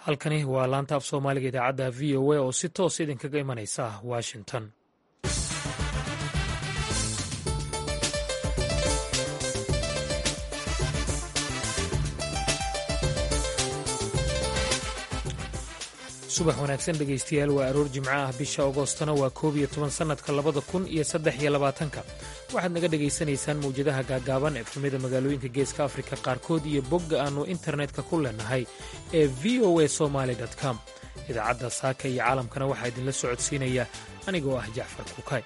halkani waa laanta af soomaaliga idaacadda v o a oo si toos idinkaga imanaysa washington subax wanaagsan dhegaystayaal waa aroor jimco ah bisha agoostana waa koob iyo toban sannadka labada kun iyo saddex iyo labaatanka waxaad naga dhagaysanaysaan mawjadaha gaagaaban efemyada magaalooyinka geeska afrika qaarkood iyo bogga aannu internetka ku leenahay ee v o a somaali com idaacadda saaka iyo caalamkana waxaa idinla socodsiinaya anigoo ah jacfar kukay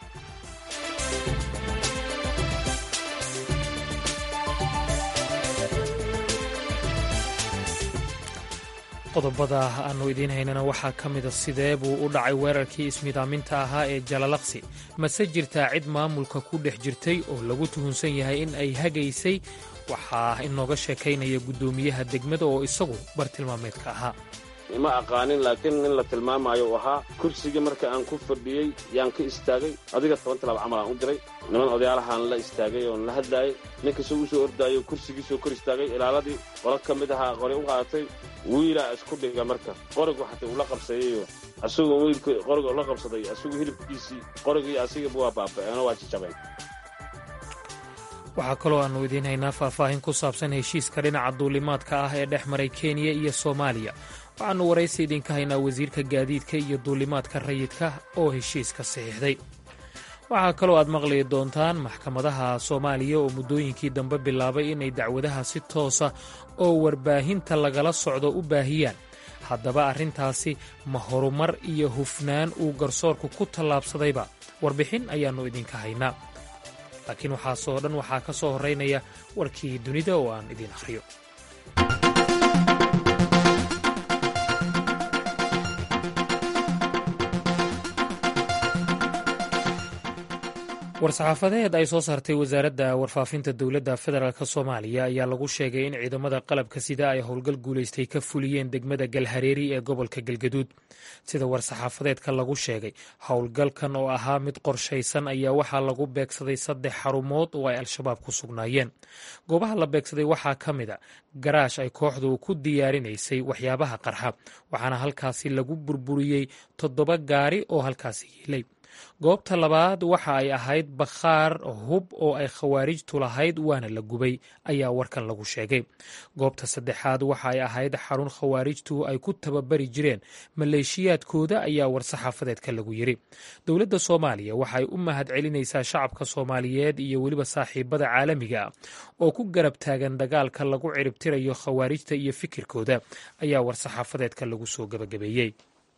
qodobada aannu idiin haynana waxaa ka mida sidee buu u dhacay weerarkii ismidaaminta ahaa ee jalalaqsi mase jirtaa cid maamulka ku dhex jirtay oo lagu tuhunsan yahay in ay hagaysay waxaa inooga sheekaynaya guddoomiyaha degmada oo isagu bartilmaameedka ahaa ma aqaanin laakiin in la tilmaamaayo u ahaa kursigii marka aan ku fadhiyey yaan ka istaagay adiga toban tilaab camal aan u diray niman odayaalahaan la istaagay oon la hadlaayay ninkasoo u soo ordaayo kursigiisoo kor istaagay ilaaladii qolo ka mid ahaa qori u qaadatay wiilaa isku dhiga marka qorigu xataa ula qabsayayo asagoo wiilka qoriga ula qabsaday asagoo hilibkiisii qorigii asigaba waa baaba'eeno waa jajabeen waxaa kaloo aannu idiin haynaa faahfaahin ku saabsan heshiiska dhinaca duulimaadka ah ee dhex maray kenya iyo soomaaliya waxaannu waraysi idinka haynaa wasiirka gaadiidka iyo duulimaadka rayidka oo heshiiska saxiixday waxaa kaloo aad maqli doontaan maxkamadaha soomaaliya oo muddooyinkii dambe bilaabay inay dacwadaha si toosa oo warbaahinta lagala socdo u baahiyaan haddaba arrintaasi ma horumar iyo hufnaan uu garsoorku ku tallaabsadayba warbixin ayaannu idinka haynaa laakiin waxaasoo dhan waxaa ka soo horraynaya warkii dunida oo aan idiin akhriyo war-saxaafadeed ay soo saartay wasaaradda warfaafinta dowladda federaalk soomaaliya ayaa lagu sheegay in ciidamada qalabka sida ay howlgal guulaystay ka fuliyeen degmada galhareeri ee gobolka galgaduud sida war-saxaafadeedka lagu sheegay howlgalkan oo ahaa mid qorshaysan ayaa waxaa lagu beegsaday saddex xarumood oo ay al-shabaab ku sugnaayeen goobaha la beegsaday waxaa ka mid a garaash ay kooxdu ku diyaarinaysay waxyaabaha qarxa waxaana halkaasi lagu burburiyey toddoba gaari oo halkaasi yiilay goobta labaad waxa ay ahayd bakhaar hub oo ay khawaarijtu lahayd waana la gubay ayaa warkan lagu sheegay goobta saddexaad waxa ay ahayd xarun khawaarijtu ay ku tababari jireen maleeshiyaadkooda ayaa war-saxaafadeedka lagu yidhi dowladda soomaaliya waxaay u mahad celinaysaa shacabka soomaaliyeed iyo weliba saaxiibada caalamiga ah oo ku garab taagan dagaalka lagu ciribtirayo khawaarijta iyo fikirkooda ayaa war-saxaafadeedka lagu soo gabagabeeyey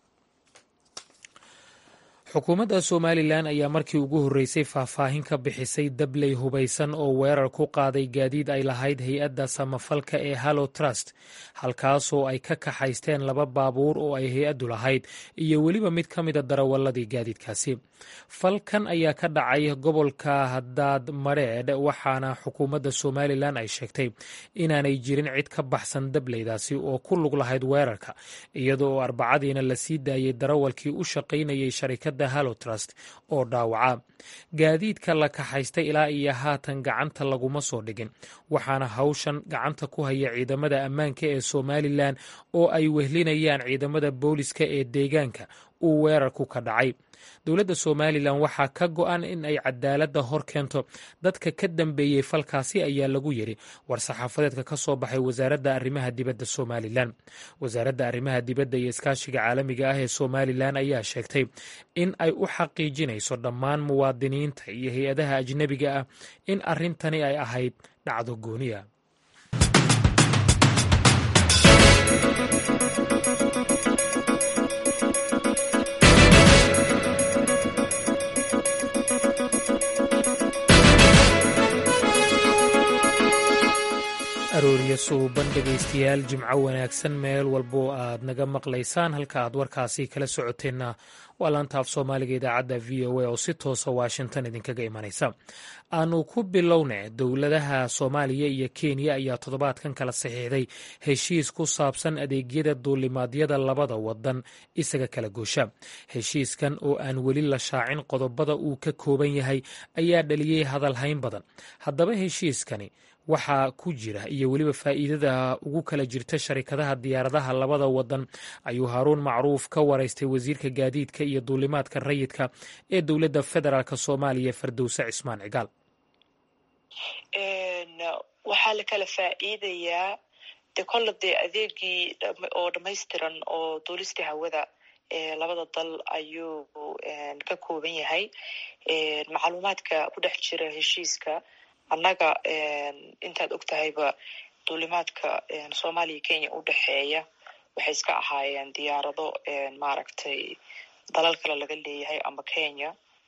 xukuumadda somalilan ayaa markii ugu horreysay faahfaahin ka bixisay dabley hubaysan oo weerar ku qaaday gaadiid ay lahayd hay-adda samafalka ee hallow trust halkaasoo ay ka kaxaysteen laba baabuur oo ay hay-addu lahayd iyo weliba mid ka mida darawaladii gaadiidkaasi falkan ayaa ka dhacay gobolka daad mareedh waxaana xukuumadda somalilan ay sheegtay inaanay jirin cid ka baxsan dableydaasi oo ku lug lahayd weerarka iyadoo oo arbacadiina la sii daayey darawalkii u shaqaynayay sharikadda hallotrust oo dhaawaca gaadiidka la kaxaystay ilaa iyo haatan gacanta laguma soo dhigin waxaana hawshan gacanta ku haya ciidamada ammaanka ee somalilan oo ay wehlinayaan ciidamada booliska ee deegaanka uu weerarku ka dhacay dowladda somalilan waxaa ka go-an in ay cadaaladda hor keento dadka ka dambeeyey falkaasi ayaa lagu yidhi war-saxaafadeedka ka soo baxay wasaaradda arrimaha dibadda somalilan wasaaradda arrimaha dibadda iyo iskaashiga caalamiga ah ee somalilan ayaa sheegtay in ay u xaqiijinayso dhammaan muwaadiniinta iyo hay-adaha ajnebiga ah in arrintani ay ahayd dhacdo gooniya arooriyo suuban dhegaystayaal jimco wanaagsan meel walbo aad naga maqlaysaan halka aad warkaasi kala socoteenna waa laanta af soomaaliga idaacadda v o a oo si toosa washington idinkaga imanaysa aanu ku bilowne dowladaha soomaaliya iyo kenya ayaa toddobaadkan kala saxiixday heshiis ku saabsan adeegyada duulimaadyada labada wadan isaga kala goosha heshiiskan oo aan weli la shaacin qodobada uu ka kooban yahay ayaa dhaliyey hadalhayn badan haddaba heshiiskani waxaa ku jira iyo weliba faa'iidada ugu kala jirta sharikadaha diyaaradaha labada wadan ayuu haaruun macruuf ka waraystay wasiirka gaadiidka iyo duulimaadka rayidka ee dowladda federaalk soomaaliya fardowse cismaan cigaal waxaa la kala faa'iidayaa de kolle dee adeegii oo dhamaystiran oo duulistii hawada labada dal ayuu ka kooban yahay macluumaadka ku dhex jira heshiiska annaga intaad og tahayba duulimaadka soomaaliya kenya u dhexeeya waxay iska ahaayeen diyaarado maaragtay dalal kale laga leeyahay ama kenya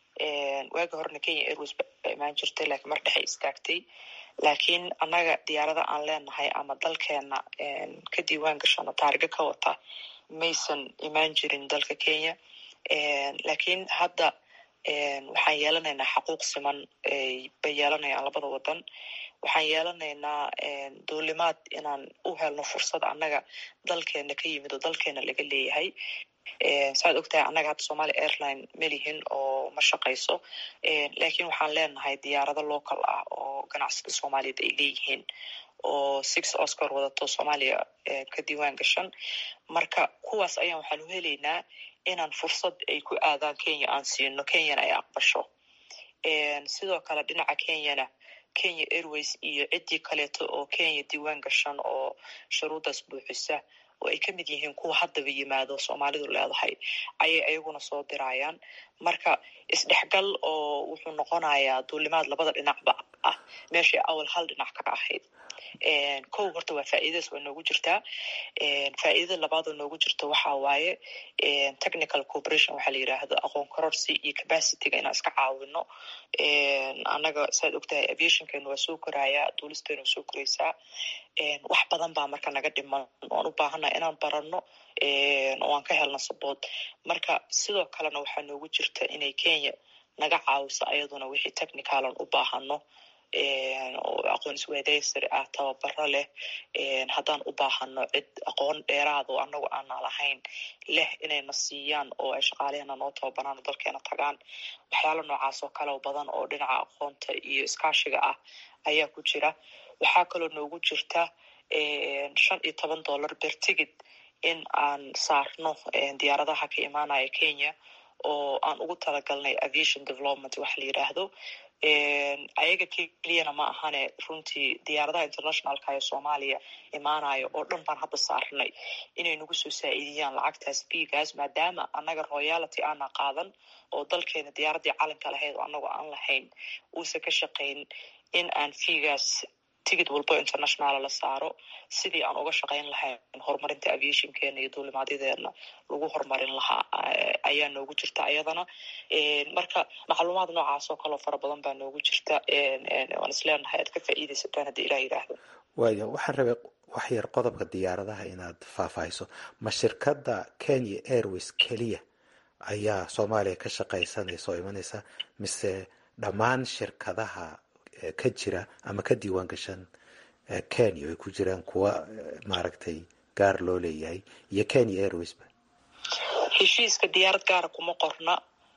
waagi horena kenya airways ba imaan jirtay lakiin mar dhexay istaagtay laakiin annaga diyaarada aan leenahay ama dalkeena ka diiwaan gashano taariga ka wata maysan imaan jirin dalka kenya laakiin hadda waxaan yeelanaynaa xaquuq siman bay yeelanayaan labada wadan waxaan yeelanaynaa duulimaad inaan u helno fursad annaga dalkeena ka yimid oo dalkeena laga leeyahay saaad og tahay annaga hadda somalia airline melihin oo ma shaqayso lakiin waxaan leenahay diyaarado local ah oo ganacsada soomaaliyad ay leeyihiin oo six oscar wadato soomaaliya ka diiwaan gashan marka kuwaas ayaan waxaan u helaynaa inaan fursad ay ku aadaan kenya aan siino kenyana ay aqbasho sidoo kale dhinaca kenyana kenya airways iyo ciddii kaleeto oo kenya diiwaan gashan oo shuruuddaas buuxisa oo ay ka mid yihiin kuwa haddaba yimaado soomaalidu leedahay ayay ayaguna soo dirayaan marka isdhexgal oo wuxuu noqonayaa duulimaad labada dhinacba ah meeshay awal hal dhinac ka ahayd kow horta waa faa'iidadaas waa noogu jirtaa faa'iidada labaadoo noogu jirta waxaa waaye technical cooperation waxaa la yidhaahdo aqoon kororsi iyo capacityga inaan iska caawino annaga saad og tahay aviationkeenu waa soo korayaa duulisteenu waa soo koraysaa wax badan baa marka naga dhiman oan u baahannaha inaan baranno oo aan ka helno sabood marka sidoo kalena waxaa noogu jirta inay kenya naga caawiso ayaduna wixii technicalan u baahano oo aqoon isweydaysari ah tababaro leh haddaan u baahano cid aqoon dheeraad oo annagu aanaa lahayn leh inayna siiyaan oo ay shaqaalehena noo tababaraan oo dalkeena tagaan waxyaala noocaas oo kale badan oo dhinaca aqoonta iyo iskaashiga ah ayaa ku jira waxaa kaloo noogu jirta shan iyo toban dollar ber tigid in aan saarno diyaaradaha ka imaanaya kenya oo aan ugu talagalnay aviation development waxa la yidhaahdo ayaga keliyana ma ahane runtii diyaaradaha internationalka ee soomaaliya imaanayo oo dhan baan hadda saarnay inay nagu soo saa-iidiyaan lacagtaas biigaas maadaama annaga royality aana qaadan oo dalkeena diyaaraddii calanka lahayd oo annagu aan lahayn uusan ka shaqayn in aan fiigaas tigid walbo internationala la saaro sidii aan uga shaqayn lahayn horumarinta aviationkeena iyo duulimaadyadeena lagu horumarin lahaa ayaa noogu jirta ayadana marka macluumaad noocaas oo kaleo fara badan baa noogu jirta waan isleenahay aad ka faa'iidaysataan haddii ilah yidhaahdo waaya waxaan rabay wax yar qodobka diyaaradaha inaad faahfaahiso ma shirkadda kenya airways keliya ayaa soomaaliya ka shaqaysanaysa oo imanaysa mise dhammaan shirkadaha ka jira ama ka diiwaan gashan kenya ay ku jiraan kuwa maaragtay gaar loo leeyahay iyo kenya airwaysba heshiiska diyaarad gaara kuma qorna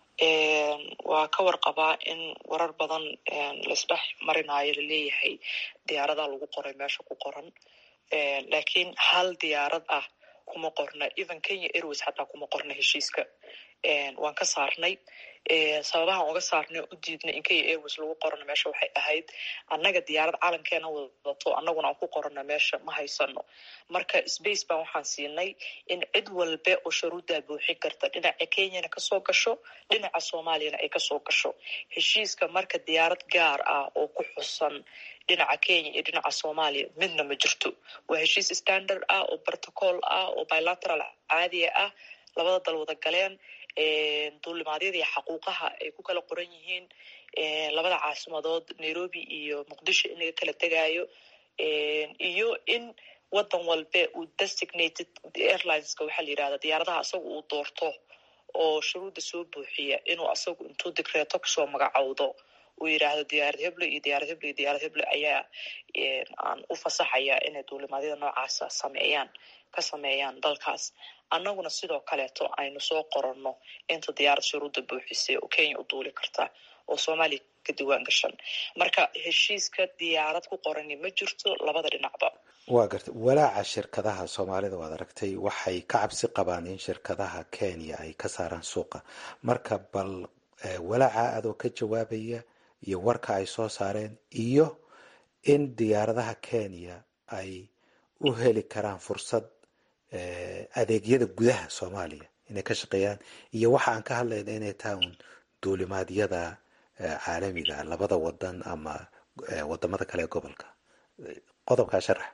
waa ka warqabaa in warar badan laisdhex marinayo laleeyahay diyaaradaa lagu qoray meesha ku qoran laakiin hal diyaarad ah kuma qorna even kenya airways xataa kuma qorna heshiiska waan ka saarnay sababahaan uga saarnay u diidnay in kenya airways lagu qorano meesha waxay ahayd annaga diyaarad calankeena wadato annaguna aan ku qorano meesha ma haysano marka space baan waxaan siinay in cid walbe oo sharuuddaa buuxin karta dhinaca kenyana kasoo gasho dhinaca soomaaliyana ay kasoo gasho heshiiska marka diyaarad gaar ah oo ku xusan dhinaca kenya iyo dhinaca soomaaliya midna ma jirto waa heshiis standard ah oo protocol ah oo bilateral caadiya ah labada dal wada galeen duulimaadyada iyo xaquuqaha ay ku kala qoran yihiin labada caasimadood nairobi iyo muqdisho in laga kala tegaayo iyo in wadan walbe uu designated airlineska waxaa la yidhahda diyaaradaha asaga uu doorto oo shuruudda soo buuxiya inuu asagu intuu digreeto kasoo magacowdo uu yidhaahdo diyaarad heble iyo diyaarad heble iyo diyaarad heble ayaa aan u fasaxaya inay duulimaadyada noocaasa sameeyaan ka sameeyaan dalkaas annaguna sidoo kaleeto aynu soo qoranno inta diyaarad shuruudda buuxisay oo kenya u duuli karta oo soomaaliya ka diwaan gashan marka heshiiska diyaarad ku qorani ma jirto labada dhinacba waa garta walaaca shirkadaha soomaalida waad aragtay waxay ka cabsi qabaan in shirkadaha kenya ay ka saaraan suuqa marka bal walaaca adoo ka jawaabaya iyo warka ay soo saareen iyo in diyaaradaha kenya ay u heli karaan fursad adeegyada gudaha soomaaliya inay ka shaqeeyaan iyo waxa aan ka hadlayna inay tahay un duulimaadyada caalamiga labada wadan ama wadamada kale ee gobolka qodobkaa sharax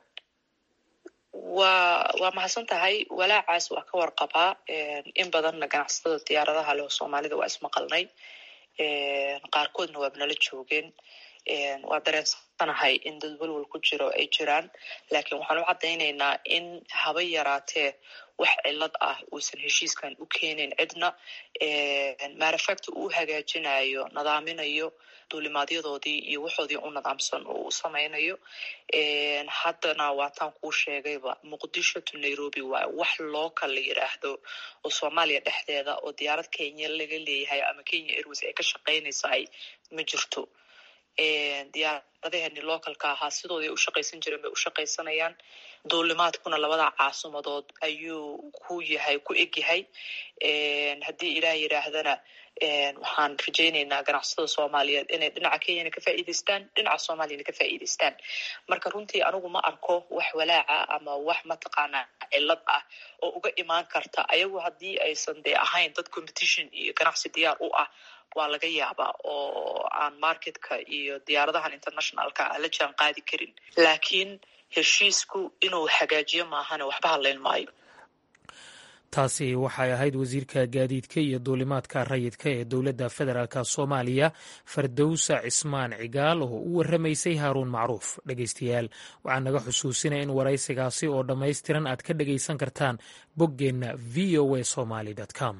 waa waa mahadsan tahay walaacaas waa ka warqabaa in badanna ganacsatada diyaaradaha leh oo soomaalida waa ismaqalnay qaarkoodna waaba nala joogeen waa dareensanahay in dad welwal ku jiro ay jiraan laakiin waxaan u caddaynaynaa in haba yaraatee wax cilad ah uusan heshiiskan u keenayn cidna maarafacta uu hagaajinayo nadaaminayo duulimaadyadoodii iyo waxoodii u nadaamsan oo u samaynayo haddana waataan kuu sheegayba muqdisho to nairobi waa wax local la yiraahdo oo soomaaliya dhexdeeda oo diyaarad kenya laga leeyahay ama kenya airways ay ka shaqaynaysahay ma jirto diyaaradaheni localka ahaa sidooday u shaqaysan jireen bay u shaqaysanayaan duulimaadkuna labada caasimadood ayuu ku yahay ku egyahay haddii ilaah yidhaahdana waxaan rajaynaynaa ganacsatada soomaaliyeed inay dhinaca kenyana ka faa'iidaystaan dhinaca soomaaliyana ka faa'iidaystaan marka runtii anigu ma arko wax walaaca ama wax mataqaanaa cilad ah oo uga imaan karta ayagu haddii aysan dee ahayn dad competition iyo ganacsi diyaar u ah waa laga yaabaa oo aan marketka iyo diyaaradahan internationalka a la jaan qaadi karin laakiin heshiisku inuu hagaajiyo maahane waxba hadlayn maayo taasi waxay ahayd wasiirka gaadiidka iyo duulimaadka rayidka ee dowladda federaalk soomaaliya fardowsa cismaan cigaal oo u warramaysay haaruun macruuf dhegaystayaal waxaan naga xusuusinaya in waraysigaasi oo dhammaystiran aad ka dhegaysan kartaan boggeenna v o a somaly com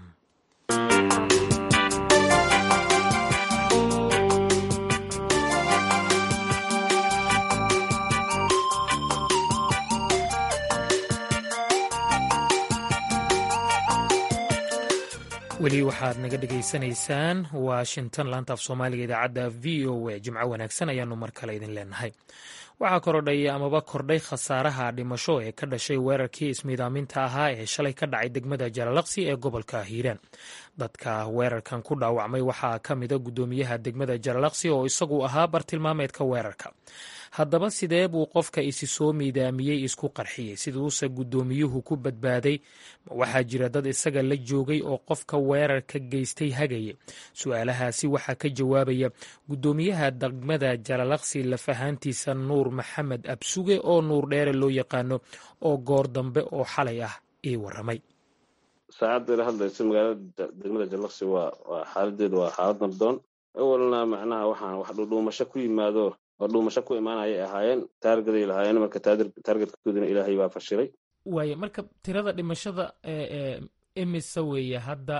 weli waxaad naga dhegaysanaysaan washington laanta af soomaaliga idaacadda v o a jimco wanaagsan ayaanu mar kale idin leenahay waxaa korodhay amaba kordhay khasaaraha dhimasho ee ka dhashay weerarkii ismiidaaminta ahaa ee shalay ka dhacay degmada jalalaqsi ee gobolka hiiraan dadka weerarkan ku dhaawacmay waxaa ka mida guddoomiyaha degmada jalalaqsi oo isagu ahaa bartilmaameedka weerarka haddaba sidee buu qofka isi soo miidaamiyey isku qarxiyey siduuse guddoomiyuhu ku badbaaday ma waxaa jira dad isaga la joogay oo qofka weerarka geystay hagaye su-aalahaasi waxaa ka jawaabaya guddoomiyaha degmada jalalaqsi lafahaantiisa nuur maxamed absuge oo nuur dheere loo yaqaano oo goor dambe oo xalay ah ii waramay saacadda ila hadlaysa magaalada degmada jalalaqsi waa waa xaaladeedu waa xaalad nabdoon awalna macnaha waxaan wax dhudhuumasho ku yimaado oo dhuumasho ku imaanayay ahaayeen taargaday lahaayeen marka taargetkooduna ilaahay baa fashilay waaye marka tirada dhimashada imise weeye hadda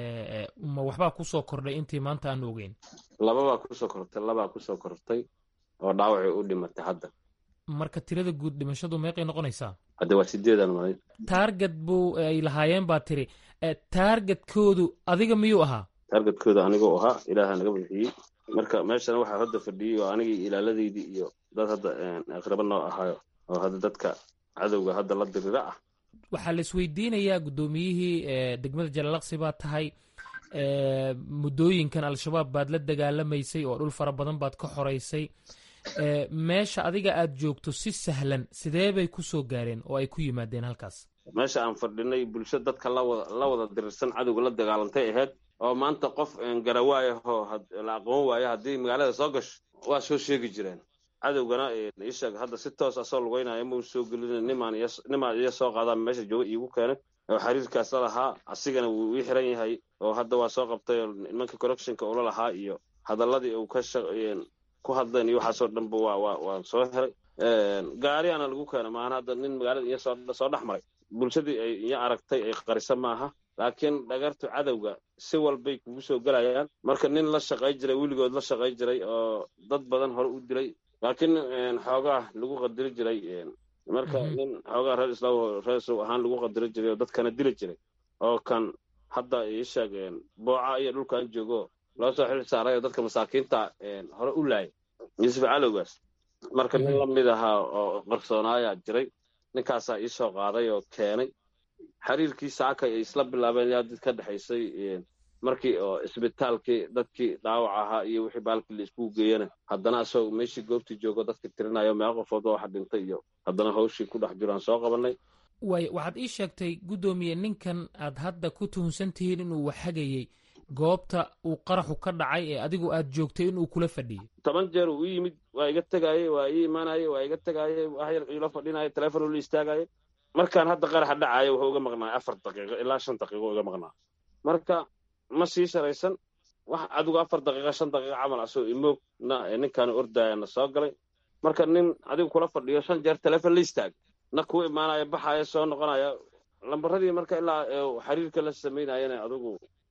ma waxbaa kusoo kordhay intii maanta aan ogeyn lababaa kusoo kortay labaa kusoo kortay oo dhaawacii u dhimatay hadda marka tirada guud dhimashadu meeqay noqonaysaa hadde waa sideedan malay taarget buu ay lahaayeen baa tiri taargetkoodu adiga miyuu ahaa taargetkooda anigoo ahaa ilaaha naga bixiyey marka meeshana waxaa hadda fadhiyey oo anigii ilaaladeydii iyo dad hadda aqraba noo ahaayo oo hadda dadka cadowga hadda la dirira ah waxaa la isweydiinayaa guddoomiyihii degmada jalalaqsi baa tahay muddooyinkan al-shabaab baad la dagaalamaysay oo dhul fara badan baad ka xoraysay meesha adiga aad joogto si sahlan sidee bay ku soo gaareen oo ay ku yimaadeen halkaas meesha aan fadhinay bulsho dadka lawada la wada dirirsan cadowga la dagaalantay ahayd oo maanta qof garawaayahoo la aqoon waayo haddii magaalada soo gasho waa soo sheegi jireen cadowgana isheeg hadda si toos asoo lugeynaya mau soo gelin nimaan iyo soo qaadaa meesha jooga iigu keenay oo xiriirkaas la lahaa asigana wuu ii xiran yahay oo hadda waa soo qabtay oo nimanka corruptionka ula lahaa iyo hadaladii uu ka ku hadleen iyo waxaasoo dhanba waa waa waa soo helay gaariyaana lagu keena maana hadda nin magaalada iyo soo dhex maray bulshadii ay iyo aragtay ay qarisa maaha laakiin dhagartu cadowga si walbay kugu soo gelayaan marka nin la shaqay jiray weligood la shaqay jiray oo dad badan hore u dilay laakiin xoogaa lagu qadiri jiray marka nin xoogaa reer islaam reer islaam ahaan lagu qadiri jiray oo dadkana dili jiray oo kan hadda ii sheeg booca iyo dhulkan joogo loo soo xil saaray oo dadka masaakiinta hore u laayay yuusuf calowgaas marka nin la mid ahaa oo qarsoonaaya jiray ninkaasaa ii soo qaaday oo keenay xiriirkii saaka ay isla bilaabeen yaa dad ka dhexaysay markii oo isbitaalkii dadkii dhaawac ahaa iyo wixii baalkii la iskugu geeyana haddana asagoo meeshii goobtii joogo dadka tirinayo meelo qofood oo waxa dhintay iyo haddana hawshii ku dhex jiraan soo qabanay waay waxaad ii sheegtay guddoomiye ninkan aad hadda ku tuhunsan tihiin inuu waxhagayey goobta uu qaraxu ka dhacay ee adigu aad joogtay inuu kula fadhiyey toban jeer uu ii yimid waa iga tegaayey waa ii imaanayey waa iga tegaayey wax yar iila fadhinaya teleefon ula istaagayay markaan hadda qaraxa dhacaayo wuxuu iga maqnaay afar daqiiqo ilaa shan daqiiqo iga maqnaa marka ma sii sharaysan wax adigu afar daqiiqa shan daqiiqa camal asoo imoogna ninkaanu ordaayana soo galay marka nin adigu kula fadhiyo shan jeer teleefon la istaag na kuu imaanaya baxaya soo noqonaya lambaradii marka ilaa xiriirka la samaynayana adigu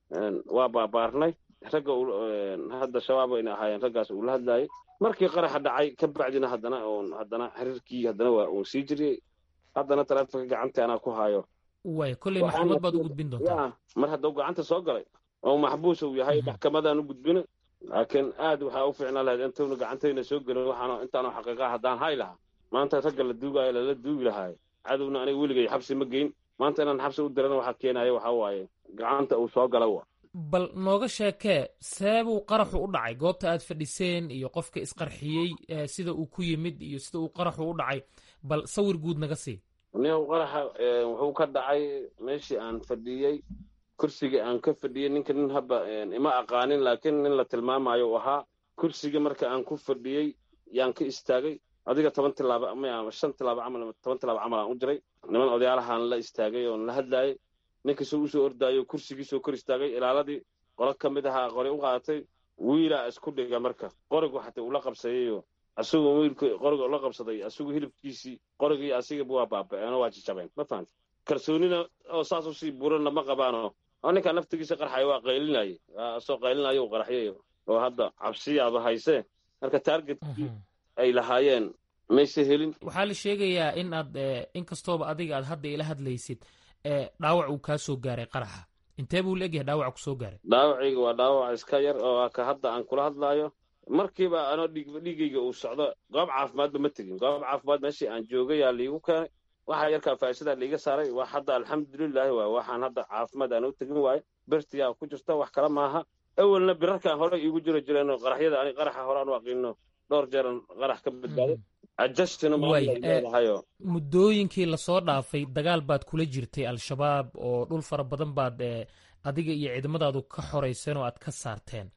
waa baabaarnay ragga hadda shabaab ayna ahaayeen raggaas uu la hadlaayay markii qaraxa dhacay ka bacdina haddana haddana xiriirkii haddana waa uu sii jiriyey haddana taleefonka gacanta anaa ku haayo way kolley maxkamad baad u gudbin doontaa mar hadduu gacanta soo galay oo maxbuus uu yahay maxkamadaan u gudbina laakiin aad waxaa u fiicnaa lahayd intuuna gacantayna soo gelin waxaan intaanu xaqiiqa haddaan hay lahaa maanta ragga la duugaayo lala duugi lahaayo cadowna aniga weligay xabsi ma geyn maanta inaan xabsi u dirana waxaa keenaya waxaa waaye gacanta uu soo gala wa bal nooga sheekee seebuu qaraxu u dhacay goobta aad fadhiseen iyo qofka isqarxiyey sida uu ku yimid iyo sida uu qaraxu u dhacay bal sawir guud naga sii nin qaraxa wuxuu ka dhacay meeshii aan fadhiyey kursigii aan ka fadhiyey ninka nin haba ima aqaanin laakiin nin la tilmaamayo uu ahaa kursigii marka aan ku fadhiyey yaan ka istaagay adiga toban tilaaba ama shan tilaaba camal toban tilaaba camal aan u jiray niman odayaalahaan la istaagay oon la hadlaayay ninkasoo usoo ordaayo kursigiisoo kor istaagay ilaaladii qolo ka mid ahaa qori u qaadatay wiilaa isku dhiga marka qorigu xataa ula qabsayayo asagoo wiilka qoriga ula qabsaday asagoo hilibkiisii qorigii asigaba waa baaba'eenoo waa jajabeen ma fahamti kalsoonina oo saas usii buranna ma qabaano oo ninkaa naftigiisa qarxaya waa qaylinayay asoo qaylinaya u qaraxyay oo hadda cabsiyaaba haysee marka taargetkii ay lahaayeen mayse helin waxaa la sheegayaa in aad inkastooba adiga aad hadda ila hadlaysid dhaawac uu kaa soo gaaray qaraxa intee buu laegyahay dhaawac ku soo gaaray dhaawacayga waa dhaawac iska yar oo ka hadda aan kula hadlaayo markiiba anoo dhiigayga uu socdo goob caafimaadba ma tegin goob caafimaad meeshii aan joogayaa liigu keenay waxaa yarkaa faasidaa liiga saaray wax hadda alxamdulilaahi waay waxaan hadda caafimaad aan u tegin waayo bertiyaa ku jirta wax kale maaha awelna birarkaan hore iigu jiro jireenoo qaraxyada ani qaraxa hore aan u aqiino dhowr jeeran qarax ka badbaaday adjustina maalahayo muddooyinkii lasoo dhaafay dagaal baad kula jirtay al-shabaab oo dhul fara badan baad adiga iyo ciidamadaadu ka xorayseen oo aad ka saarteen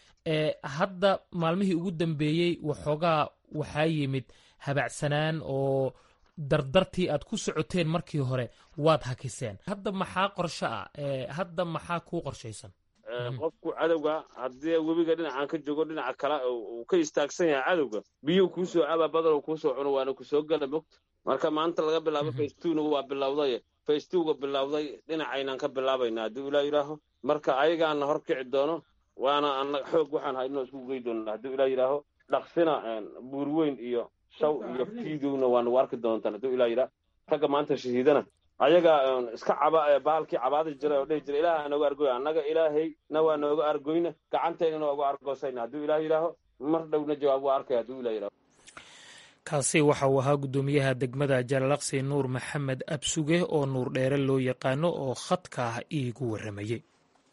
hadda maalmihii ugu dambeeyey waxoogaa waxaa yimid habacsanaan oo dardartii aad ku socoteen markii hore waad hakiseen hadda maxaa qorsho ah hadda maxaa kuu qorshaysan qofku cadowga haddii webiga dhinacaan ka joogo dhinaca kale uu ka istaagsan yahay cadowga biyuu kuusoo caba badal kuusoo cuno waana kusoo gala mogta marka maanta laga bilaabo faystuna waa bilowday faystuga bilowday dhinacaynaan ka bilaabayna haddii ilaa yidhaaho marka ayagaana hor kici doono waana anaga xoog waxaan haynoo isku gey doonaa haddii ilaa yidhaaho dhaqsina buurweyn iyo shaw iyo fiidowna waanagu arki doontaan haddii ilaa yidhaah ragga maanta shahiidana ayaga iska caba baalkii cabaadi jiray oo dhihi jiray ilaah nooga argoy annaga ilaahayna waa nooga argoyna gacanteynana waa uga argoosayna hadduu ilaah yidhaaho mar dhowna jawaab waa arkaya hadduu ilah yidhaho kaasi waxa uu ahaa guddoomiyaha degmada jalalaqsi nuur maxamed absuge oo nuur dheere loo yaqaano oo khadka ah iigu warramayey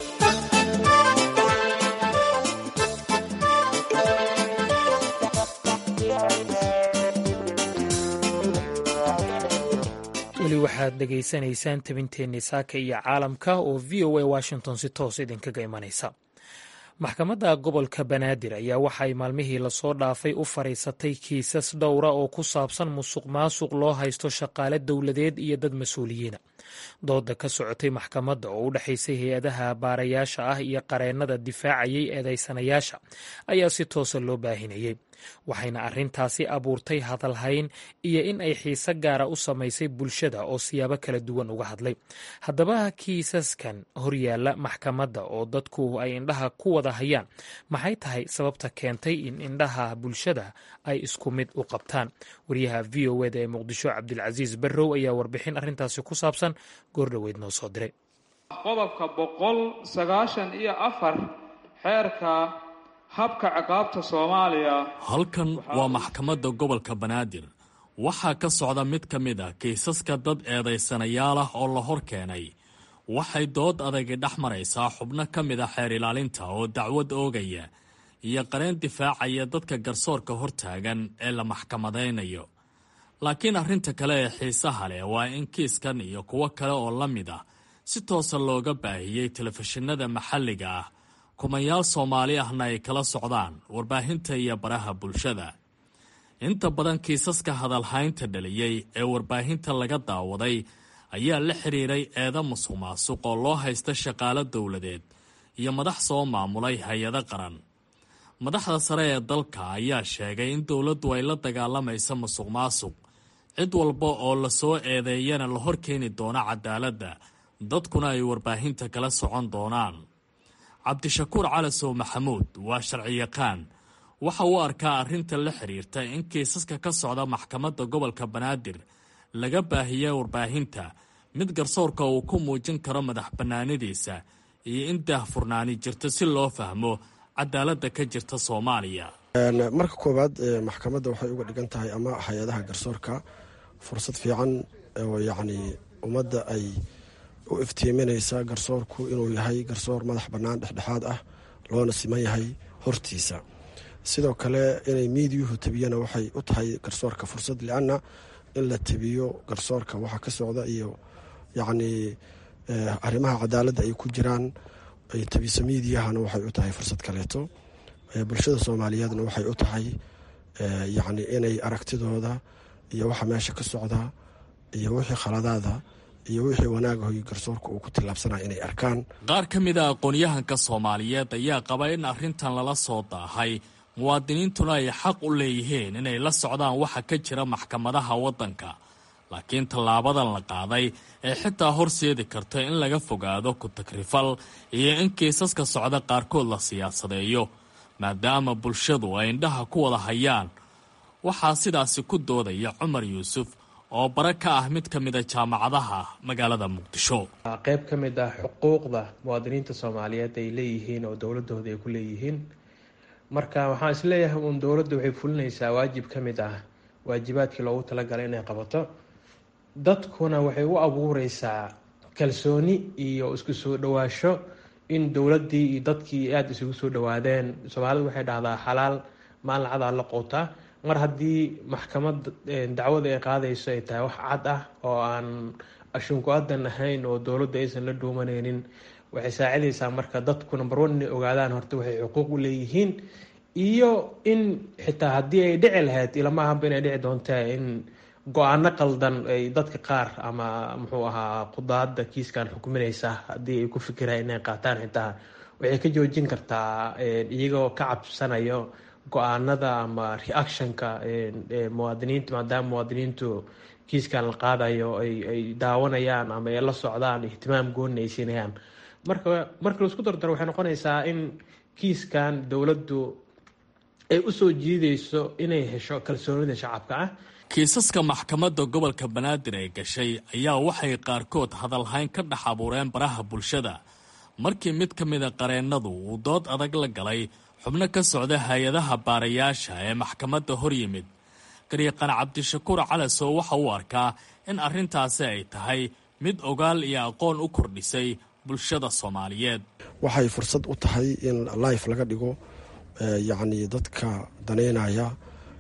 weli waxaad dhegaysanaysaan tabinteenni saaka iyo caalamka oo v o a washington si toos idinkaga imanaysa maxkamadda gobolka banaadir ayaa waxay maalmihii lasoo dhaafay u fadhiisatay kiisas dhowra oo ku saabsan musuq maasuq loo haysto shaqaale dowladeed iyo dad mas-uuliyiina dooda ka socotay maxkamadda oo u dhexaysay hay-adaha baarayaasha ah iyo qareennada difaacayay eedaysanayaasha ayaa si toosa loo baahinayey waxayna arrintaasi abuurtay hadalhayn iyo in ay xiise gaara u samaysay bulshada oo siyaabo kala duwan uga hadlay haddaba kiisaskan horyaalla maxkamadda oo dadku ay indhaha ku wada hayaan maxay tahay sababta keentay in indhaha bulshada ay isku mid u qabtaan wariyaha v o eda ee muqdisho cabdilcasiis barrow ayaa warbixin arrintaasi ku saabsan goordhoweyd noo soo diray qodobka boqol sagaashan iyo afar xeerka habka ciqaabta soomaaliya halkan waa maxkamadda gobolka banaadir waxaa ka socda mid ka mid a kiisaska dad eedaysanayaal ah oo la hor keenay waxay dood adagi dhex maraysaa xubno ka mid a xeer ilaalinta oo dacwad oogaya iyo qareen difaacaya dadka garsoorka hortaagan ee la maxkamadaynayo laakiin arrinta kale ee xiisaha leh waa in kiiskan iyo kuwo kale oo la mid ah si toosa looga baahiyey telefishinada maxalliga ah kumayaal soomaali ahna ay kala socdaan warbaahinta iyo baraha bulshada inta badan kiisaska hadalhaynta dhaliyey ee warbaahinta laga daawaday ayaa la xiriiray eeda musuq maasuq oo loo haysta shaqaalo dowladeed iyo madax soo maamulay hay-ado qaran madaxda sare ee dalka ayaa sheegay in dowladdu ay la dagaalamayso musuq maasuq cid walba oo lasoo eedeeyana la hor keeni doono cadaaladda dadkuna ay warbaahinta kala socon doonaan cabdishakuur calasow maxamuud waa sharciyaqaan waxa uu arkaa arrinta la xiriirta in kiisaska ka socda maxkamadda gobolka banaadir laga baahiya warbaahinta mid garsoorka uu ku muujin karo madax bannaanidiisa iyo in daahfurnaani jirto si loo fahmo cadaaladda ka jirta soomaaliya marka koowaad maxkamadda waxay uga dhigan tahay ama hay-adaha garsoorka fursad fiican oo yacni ummadda ay u iftiiminaysa garsoorku inuu yahay garsoor madax bannaan dhexdhexaad ah loona siman yahay hortiisa sidoo kale inay miidiyuhu tabiyana waxay u tahay garsoorka fursad lianna in la tabiyo garsoorka waxa ka socda iyo yacnii arrimaha cadaaladda ay ku jiraan ay tabiso miidiyahana waxay u tahay fursad kaleeto bulshada soomaaliyeedna waxay u tahay yacni inay aragtidooda iyo waxa meesha ka socda iyo wixii khaladaada iyo wixii wanaagahoy garsoorka uu ku tillaabsanaya inay arkaan qaar ka mid a aqoon-yahanka soomaaliyeed ayaa qaba in arrintan lala soo daahay muwaadiniintuna ay xaq u leeyihiin inay la socdaan waxa ka jira maxkamadaha waddanka laakiin tallaabadan la qaaday ee xitaa horseedi karta in laga fogaado ku-tagrifal iyo in kiisaska socda qaarkood la siyaasadeeyo maadaama bulshadu ay indhaha ku wada hayaan waxaa sidaasi ku doodaya cumar yuusuf oo bare ka ah mid ka mida jaamacadaha magaalada muqdisho qayb ka mid ah xuquuqda muwaadiniinta soomaaliyeed ay leeyihiin oo dowladooda ay ku leeyihiin marka waxaan isleeyahay uun dowladda waxay fulinaysaa waajib ka mid ah waajibaadkii loogu talagalay inay qabato dadkuna waxay u abuureysaa kalsooni iyo isku soo dhawaasho in dowladdii iyo dadkii aada isugu soo dhawaadeen soomaalidu waxay dhahdaa xalaal maalin cadaa la qoota mar haddii maxkamad dacwada ay qaadayso ay tahay wax cad ah oo aan ashunku-adan ahayn oo dowladda aysan la dhuumaneynin waxay saacidaysaa marka dadku number one inay ogaadaan horta waxay xuquuq u leeyihiin iyo in xitaa haddii ay dhici lahayd ilama ahanba inay dhici doontaa in go-aano qaldan ay dadka qaar ama muxuu ahaa qudaada kiiskan xukuminaysa haddii ay ku fikiraan inay qaataan xitaa waxay ka joojin kartaa iyagoo ka cabsanayo go-aanada ama reactionka muwaadiniinta maadaama muwaadiniintu kiiskan la qaadayo ay daawanayaan ama ay la socdaan ihtimaam goonni ay siinayaan marka marka laisku dardaro waxay noqonaysaa in kiiskan dowladdu ay usoo jiidayso inay hesho kalsoonida shacabka ah kiisaska maxkamadda gobolka banaadir ee gashay ayaa waxay qaarkood hadalhayn ka dhex abuureen baraha bulshada markii mid ka mida qareennadu uu dood adag la galay xubno ka socda hay-adaha baarayaasha ee maxkamadda hor yimid garyaqaan cabdishakuur calasow waxa uu arkaa in arrintaasi ay tahay mid ogaal iyo aqoon u kordhisay bulshada soomaaliyeed waxay fursad u tahay in life laga dhigo yacni dadka daneynaya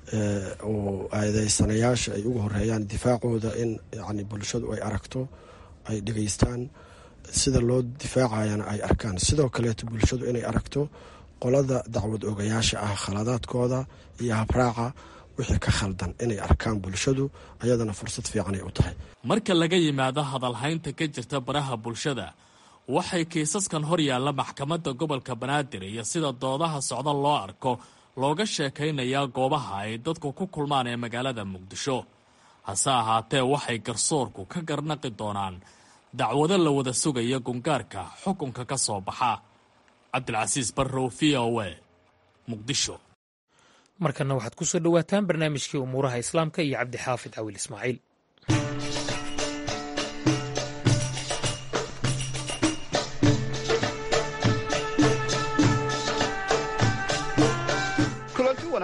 oo eedeysanayaasha ay ugu horeeyaan difaacooda in yani bulshadu ay aragto ay dhegeystaan sida loo difaacayana ay arkaan sidoo kaleeto bulshadu inay aragto qolada dacwad ogayaasha ah khaladaadkooda iyo habraaca wixii ka khaldan inay arkaan bulshadu ayadana fursad fiicanay u tahay marka laga yimaado hadalhaynta ka jirta baraha bulshada waxay kiisaskan hor yaalla maxkamadda gobolka banaadir iyo sida doodaha socda loo arko looga sheekaynayaa goobaha ay dadku ku kulmaan ee magaalada muqdisho hase ahaatee waxay garsoorku ka garnaqi doonaan dacwado la wada sugaya gungaarka xukunka ka soo baxa cabdilcasiis barrow v o a muqdisho markana waxaad ku soo dhowaataan barnaamijkii umuuraha islaamka iyo cabdixaafid cawil ismaaciil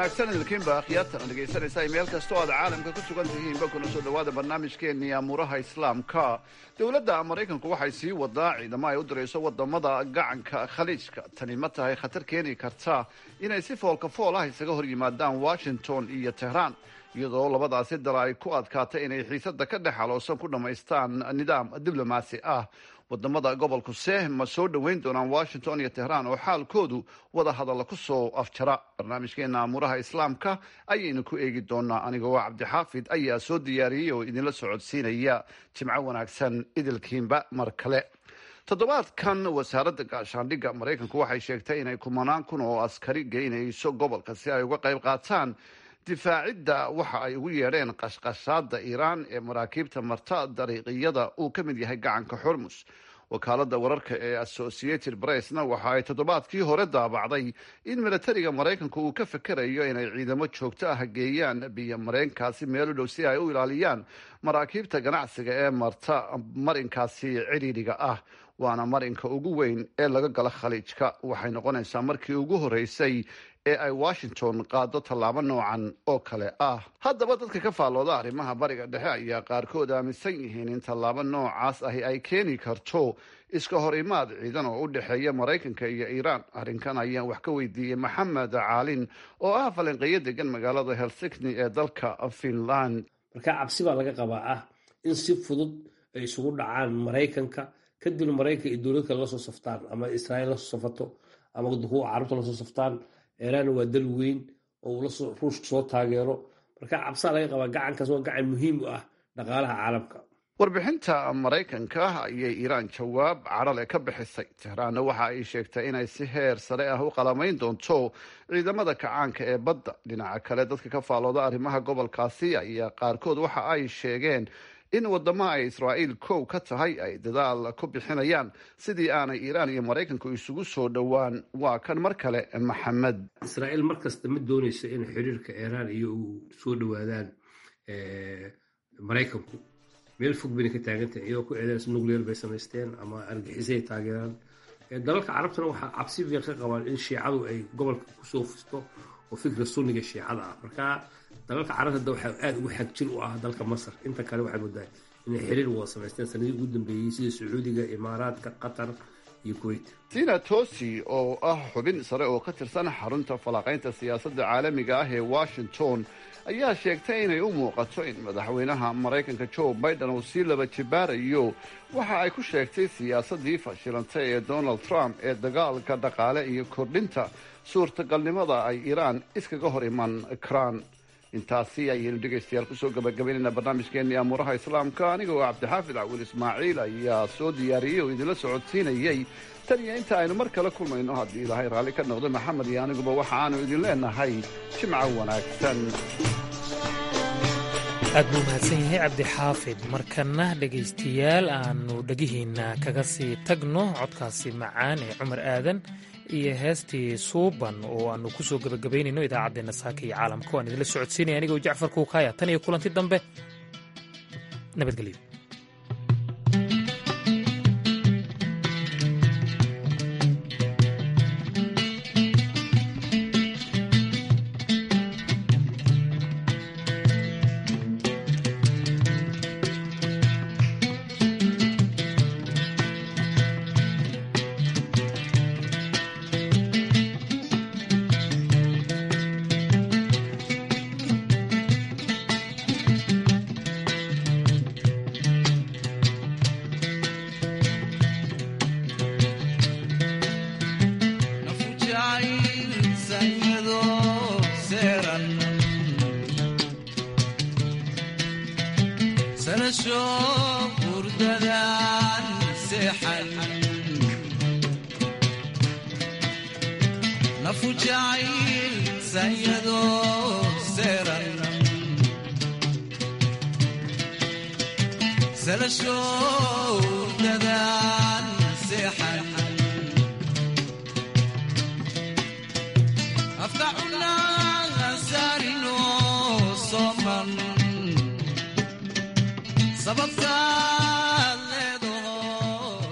wanaagsan idinkiinba akhyaartan dhegaysanaysa meel kastoo aad caalamka ku sugan tihiinba kuna soo dhowaada barnaamijkeennii amuuraha islaamka dowladda maraykanku waxay sii wadaa ciidamo ay u dirayso wadamada gacanka khaliijka tani ma tahay khatar keeni karta inay si foolka fool ah isaga hor yimaadaan washington iyo tehraan iyadoo labadaasi dal ay ku adkaatay inay xiisada ka dhex aloosan ku dhammaystaan nidaam diblomaasi ah wadamada gobolku se ma soo dhoweyn doonaan washington iyo tehraan oo xaalkoodu wada hadalla ku soo afjara barnaamijkeena amuuraha islaamka ayaynu ku eegi doonaa anigoo cabdixaafid ayaa soo diyaariyey oo idinla socodsiinaya jimco wanaagsan idilkiinba mar kale toddobaadkan wasaaradda gaashaandhigga maraykanku waxay sheegtay inay kumanaan kun oo askari geynayso gobolka si ay uga qayb qaataan difaacidda waxa ay ugu yeedheen qashqashaada iiraan ee maraakiibta marta dariiqiyada uu ka mid yahay gacanka xurmus wakaaladda wararka ee associated pressna waxa ay toddobaadkii hore daabacday in milatariga maraykanku uu ka fekerayo inay ciidamo joogto ah geeyaan biyo mareenkaasi meelo dhow si ay u ilaaliyaan maraakiibta ganacsiga ee marta marinkaasi cidhiidhiga ah waana marinka ugu weyn ee laga gala khaliijka waxay noqonaysaa markii ugu horeysay ee ay washington qaado tallaabo noocan oo kale ah haddaba dadka ka faallooda arrimaha bariga dhexe ayaa qaarkood aaminsan yihiin in tallaabo noocaas ahi ay keeni karto iska hor imaad ciidan oo u dhexeeya maraykanka iyo iiraan arrinkan ayaan wax ka weydiiyey maxamed caalin oo ah falanqeeyo degan magaalada helsikni ee dalka finland marka cabsi baa laga qabaa ah in si fudud ay isugu dhacaan maraykanka kadibna maraykanka iyo dowlad kale lasoo saftaan ama israa'iil lasoo safato ama kuwa carabta lasoo saftaan iiraan waa dal weyn oo ruushka soo taageero marka cabsaa laga qabaa gacankaas waa gacan muhiim u ah dhaqaalaha caalamka warbixinta maraykanka ayay iiraan jawaab cadhale ka bixisay tehraanna waxa ay sheegtay inay si heer sare ah u qalamayn doonto ciidamada kacaanka ee badda dhinaca kale dadka ka faallooda arrimaha gobolkaasi ayaa qaarkood waxa ay sheegeen in wadamo ay israa'iil kow ka tahay ay dadaal ku bixinayaan sidii aanay iiraan iyo maraykanku isugu soo dhowaan waa kan mar kale maxamed israa'iil mar kasta ma doonayso in xiriirka iiraan iyo uu soo dhowaadaan maraykanku meel fog bayna ka taagantahay iyagoo ku eedanaysa nuclear bay samaysteen ama argixisay taageeraan dalalka carabtana waxaa cabsi fiiq ka qabaan in shiicadu ay gobolka kusoo fusto oo fikra sunniga shiicada ah marka dalalka carabta hadda waxaa aada ugu xagjir u ah dalka masar inta kale waxay moodaa inay xiriir wada samaysteen sanadii ugu dambeeyey sida sacuudiga imaaraadka qatar iyo kuwait tina tosi oo ah xubin sare oo ka tirsan xarunta falanqaynta siyaasadda caalamiga ah ee washington ayaa sheegtay inay u muuqato in madaxweynaha maraykanka joe biden uu sii laba jibaarayo waxa ay ku sheegtay siyaasaddii fashilantay ee donald trump ee dagaalka dhaqaale iyo kordhinta suurtagalnimada ay iiraan iskaga hor iman karaan intaasi ayaynu dhegaystayaal kusoo gabagabaynayna barnaamijkeenii amuuraha islaamka aniga oo cabdixaafid cawil ismaaciil ayaa soo diyaariyey oo idinla socodsiinayey tan iyo inta aynu mar kale kulmayno haddii ilaahay raalli ka noqdo maxamed iyo aniguba waxa aanu idin leenahay jimco wanaagsan aad buu mahadsan yahay cabdixaafid markana dhegaystayaal aanu dhegihiinna kaga sii tagno codkaasi macaan ee cumar aadan iyo heestii suuban oo aanu ku soo gebagabaynayno idaacaddeenna saaka iyo caalamka waan idinla socodsiinaya anigoo jacfar kuukaya tan iyo kulanti dambe nabadgelyo Sela show